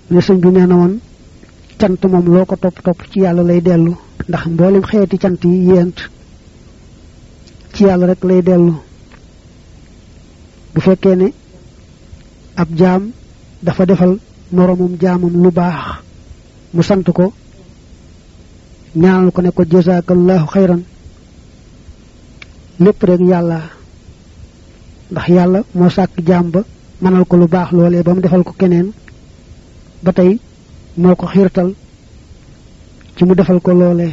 ne sëñ bi nee na woon cant moom loo ko topp topp ci yàlla lay dellu ndax mboolem xeeti cant yi yéent ci yàlla rek lay dellu bu fekkee ne ab jaam dafa defal moroomum jaamam lu baax mu sant ko ñaanal ko ne ko jazakallahu xayran lépp rek yàlla ndax yàlla moo sàkk jaam ba mënal ko lu baax loolee ba mu defal ko keneen ba tey moo ko xiirtal ci mu defal ko loolee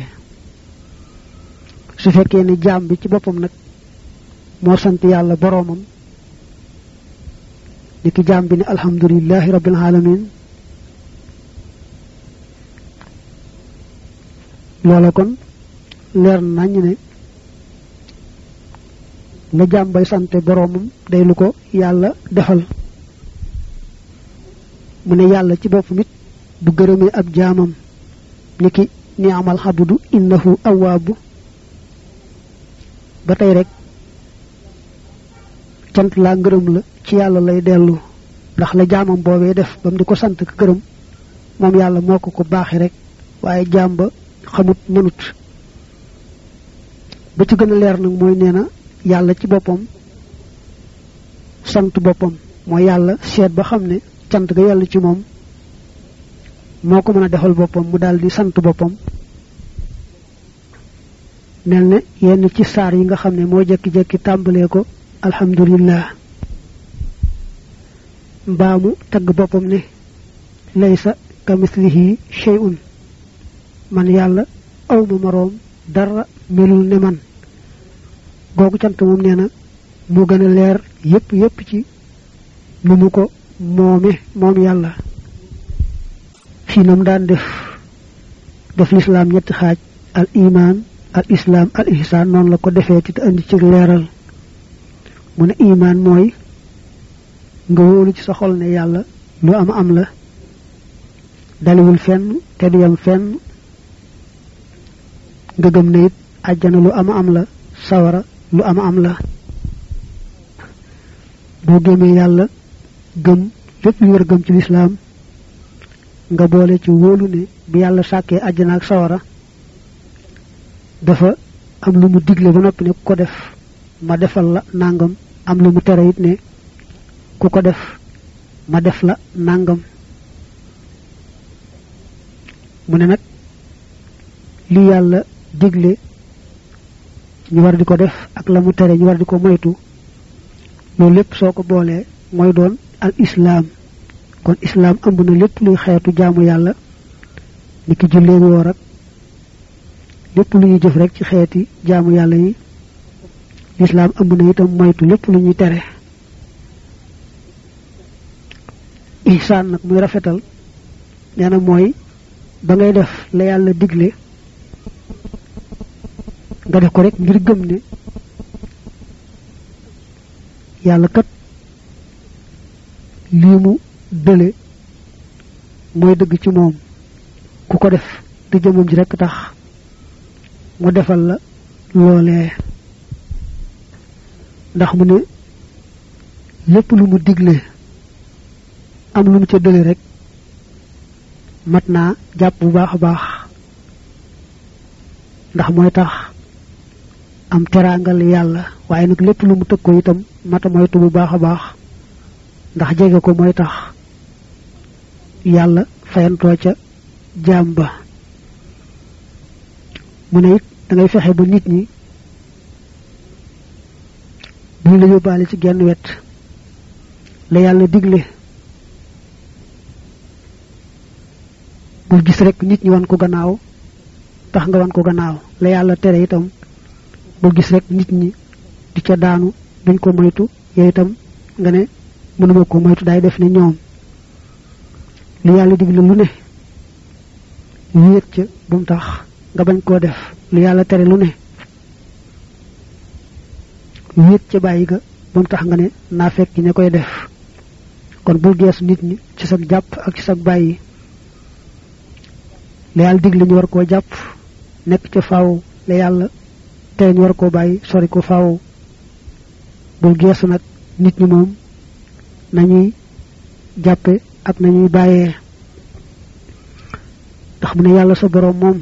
su fekkee ne jaam bi ci boppam nag moo sant yàlla boroomam ni ki jaam bi ne alhamdulillahi rabbil alamin loola kon leer nañ ne la jaam bay sante boroomam day lu ko yàlla defal mu ne yàlla ci boppam it bu gërëmee ab jaamam ni ki ni amal xabudu innahu awaabu ba tey rek cant laa ngërëm la ci yàlla lay dellu ndax la jaamam boobee def ba mu di ko sant ka gërëm moom yàlla moo ko ko baaxee rek waaye jaam ba xamut mënut ba ci gën a leer nag mooy nee na yàlla ci boppam sant boppam mooy yàlla seet ba xam ne cant ga yàlla ci moom moo ko mën a defal boppam mu daal di sant boppam mel ne yenn ci saar yi nga xam ne moo jekki-jekki tàmbalee ko alhamdulillah mbaamu tagg boppam ne laysa kamislihi shay'un man yàlla awma moroom dara melul ne man googu cant moom nee na mu gën a leer yépp yépp ci nu mu ko moome moom yàlla fii nam daan def def lislaam ñetti xaaj al iman al islaam al ihsaan noonu la ko defee ti te andi ci leeral mu ne iman mooy nga wóolu ci sa xol ne yàlla lu am am la daliwul fenn te du yam fenn nga gëm ne it àjjana lu am am la sawara lu am am la boo gëmee yàlla gëm lépp lu war a gëm ci lislaam nga boole ci wóolu ne bi yàlla sàkkee àjjana ak sawara dafa am lu mu digle ba noppi ne ku ko def ma defal la nangam am lu mu tere it ne ku ko def ma def la nangam mu ne nag li yàlla digle ñu war di ko def ak la mu tere ñu war di ko moytu loolu lépp soo ko boolee mooy doon al islaam kon islaam ëmb na lépp luy xeetu jaamu yàlla ni ki jullee woor ak lépp lu ñuy jëf rek ci xeeti jaamu yàlla yi lislaam ëmb na itam moytu lépp lu ñuy tere ihsaan nag muy rafetal nee na mooy ba ngay def la yàlla digle nga def ko rek ngir gëm ne yàlla kat lii mu dële mooy dëgg ci moom ku ko def te jëmam ji rekk tax mu defal la loolee ndax mu ne lépp lu mu digle am lu mu ca dële rek mat naa jàpp bu baax a baax ndax mooy tax am teraangal yàlla waaye nag lépp lu mu tëg ko itam mata moytu bu baax a baax ndax jege ko mooy tax yàlla fayantoo ca jaam ba mu ne it da ngay fexe ba nit ñi buñ la yóbbaale ci genn wet la yàlla digle bul gis rek nit ñi wan ko gannaaw tax nga wan ko gannaaw la yàlla tere itam bul gis rek nit ñi di ca daanu duñ ko moytu yow itam nga ne mënuma ko moytu daay def ne ñoom li yàlla digle lu ne wéet ca bu mu tax nga bañ koo def lu yàlla tere lu ne wéet ca bàyyi ga bu mu tax nga ne naa fekk ña koy def kon bul gees nit ñi ci sag jàpp ak ci sag bàyyi la yàlla digle ñu war koo jàpp nekk ca faaw la yàlla tere ñu war koo bàyyi sori ko faaw bul geesu nag nit ñi moom nañuy jàppe ak nañuy bàyyee ndax mu ne yàlla sa borom moom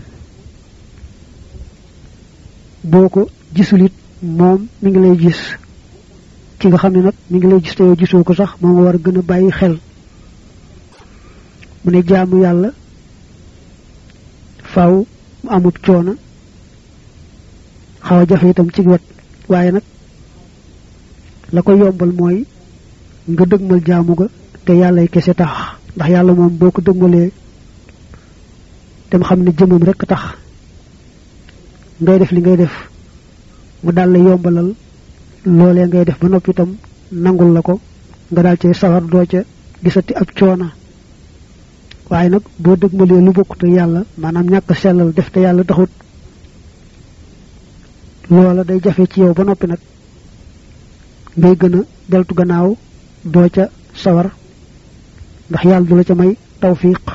boo ko gisulit moom mi ngi lay gis ki nga xam ne nag mi ngi lay gis te yow gisoo ko sax moom war a gën a bàyyi xel mu ne jaamu yàlla faaw mu amut coono xaw a jafe itam ci wet waaye nag la ko yombal mooy nga dëgmal jaamu ga te yàllay kese tax ndax yàlla moom boo ko dëgmalee te mu xam ne jëmam rekk tax ngay def li ngay def mu daal la yombalal loolee ngay def ba noppi itam nangul la ko nga daal cay sawar doo ca gisati ab coona waaye nag boo dëgmalee lu bokk te yàlla maanaam ñàkk sellal def te yàlla taxut loola day jafe ci yow ba noppi nag ngay gën a deltu gannaaw doo ca sawar ndax yàlla du la ca may tawfiq